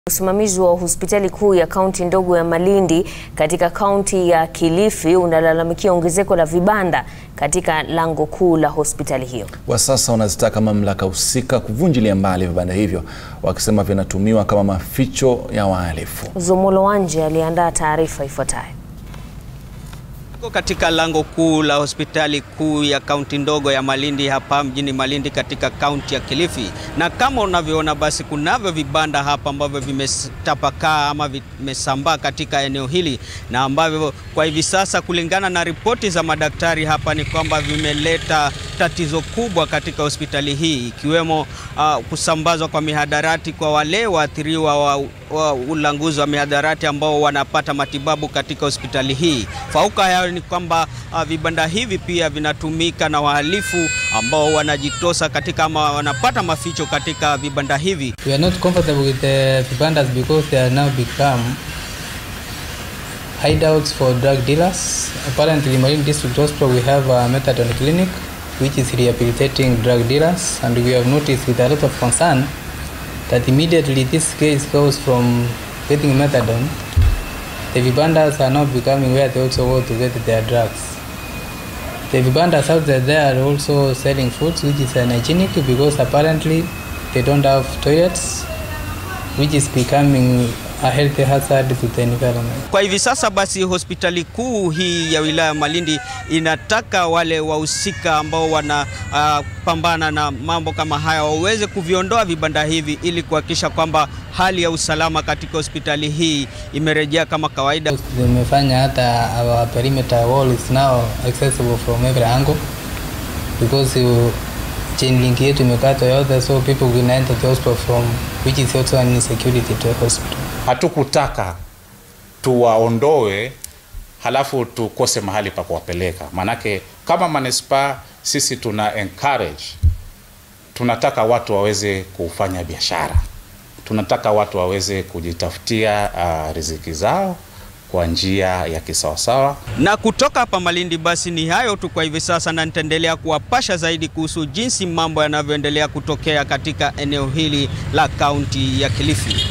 Usimamizi wa hospitali kuu ya kaunti ndogo ya Malindi katika kaunti ya Kilifi unalalamikia ongezeko la vibanda katika lango kuu la hospitali hiyo. Kwa sasa wanazitaka mamlaka husika kuvunjilia mbali vibanda hivyo, wakisema vinatumiwa kama maficho ya wahalifu. Zomolo Wanje aliandaa taarifa ifuatayo. Katika lango kuu la hospitali kuu ya kaunti ndogo ya Malindi hapa mjini Malindi katika kaunti ya Kilifi, na kama unavyoona basi kunavyo vibanda hapa ambavyo vimetapakaa ama vimesambaa katika eneo hili, na ambavyo kwa hivi sasa kulingana na ripoti za madaktari hapa ni kwamba vimeleta tatizo kubwa katika hospitali hii, ikiwemo uh, kusambazwa kwa mihadarati kwa wale waathiriwa wa, wa ulanguzi wa mihadarati ambao wanapata matibabu katika hospitali hii. Fauka hayo ni kwamba uh, vibanda hivi pia vinatumika na wahalifu ambao wanajitosa katika ama wanapata maficho katika vibanda hivi. We are not comfortable with the vibandas because they are now become hideouts for drug dealers. Apparently, in Marine District Hospital, we have a methadone clinic which is rehabilitating drug dealers, and we have noticed with a lot of concern that immediately this case goes from getting methadone, the vibandas are now becoming where they also go to get their drugs. The vibandas out there, they are also selling foods which is unhygienic because apparently they don't have toilets, which is becoming a health hazard to the environment. Kwa hivi sasa basi, hospitali kuu hii ya wilaya Malindi inataka wale wahusika ambao wanapambana uh, na mambo kama haya waweze kuviondoa vibanda hivi ili kuhakikisha kwamba hali ya usalama katika hospitali hii imerejea kama kawaida. Zimefanya hata our perimeter wall is now accessible from every angle because you, chain link yetu imekatwa yote, so people can enter the hospital from which is also an insecurity to the hospital. Hatukutaka tuwaondoe halafu tukose mahali pa kuwapeleka, maanake kama manispaa sisi tuna encourage, tunataka watu waweze kufanya biashara, tunataka watu waweze kujitafutia uh, riziki zao kwa njia ya kisawasawa. Na kutoka hapa Malindi basi ni hayo tu kwa hivi sasa, na nitaendelea kuwapasha zaidi kuhusu jinsi mambo yanavyoendelea kutokea katika eneo hili la kaunti ya Kilifi.